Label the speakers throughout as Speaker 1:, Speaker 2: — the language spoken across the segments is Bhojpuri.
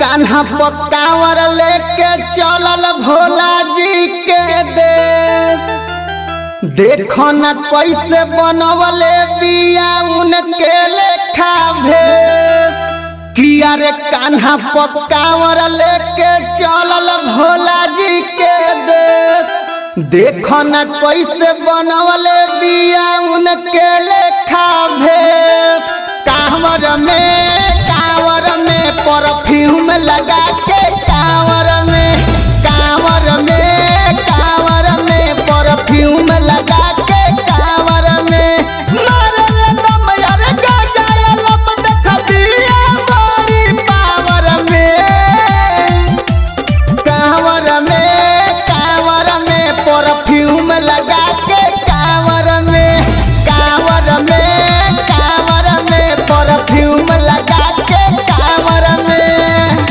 Speaker 1: कान्हा पकावर लेके चलल भोला जी के देश देखो न कैसे बनवले बिया उनके लेखा भेष किया रे कान्हा पकावर लेके चलल भोला जी के देश देखो न कैसे बनवले बिया उनके लेखा भेष कांवर में कांवर में परफ्यूम लगा के कांवर में कांवर में कांवर में परफ्यूम लगा के कांवर में मारल दम यार गजाया लब देखबिया बड़ी पावर में कांवर में कांवर में परफ्यूम लगा के कांवर में कांवर में कांवर में परफ्यूम लगा के कांवर में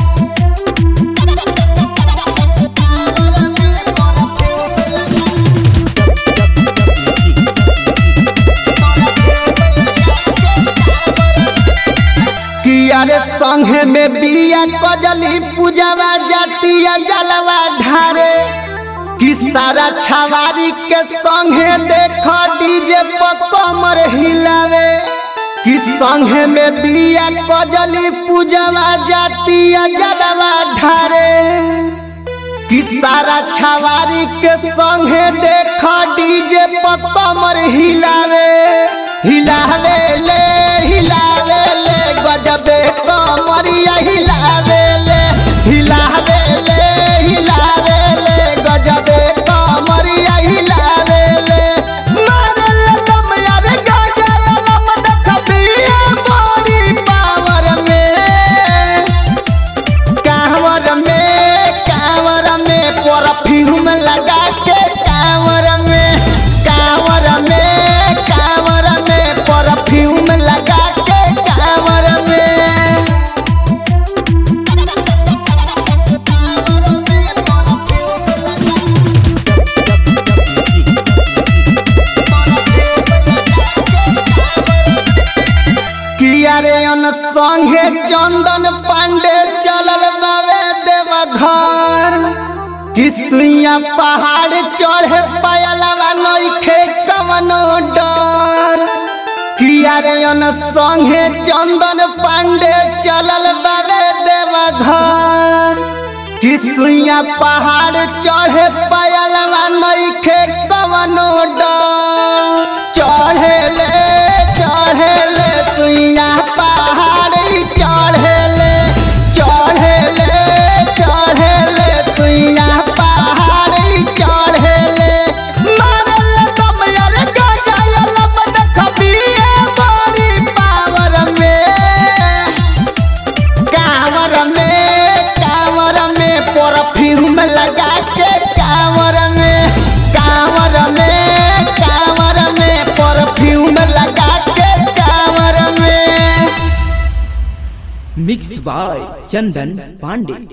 Speaker 1: किया रे संघे में बिया कजली पूजवा जातिया जलवा ढारे कि सारा छवारी के संघे देख डीजे पर कमर हिलावे कि संघे में बिया कजली पूजवा जातिया जलवा ढारे कि सारा छवारी के संगे देख डीजे पर कमर हिलावे हिलावे ले हिलावे ले गजबे कमरिया हिलावे ले हिलावे ले हिलावे ले गजबे कमरिया हिलावे ले मारल दम यार गजल लम देखबिया बड़ी पावर में कांवर में कांवर में परफ्यूम लगा के कांवर में कांवर में कांवर में परफ्यूम लगा के कांवर में किया रे अन संगे चंदन पांडे चलल बावे देवघर किसुइया पहाड़ चढ़े पायलवा नइखे कवनो डर किया रे अन संगे चंदन पांडे चलल बावे देवघर किसुइया पहाड़ चढ़े पायलवा नइखे कवनो डर चढ़े ले चढ़े ले सुइया पहाड़ चढ़े ले चढ़े ले चढ़े ले सुइया पहाड़ चढ़े ले मारल दम यार गजाया लब देखबिए बड़ी पावर में कांवर में कांवर में परफ्यूम लगा के कांवर में कांवर में कांवर में परफ्यूम लगा के कांवर में
Speaker 2: मिक्स बाय चंदन पांडे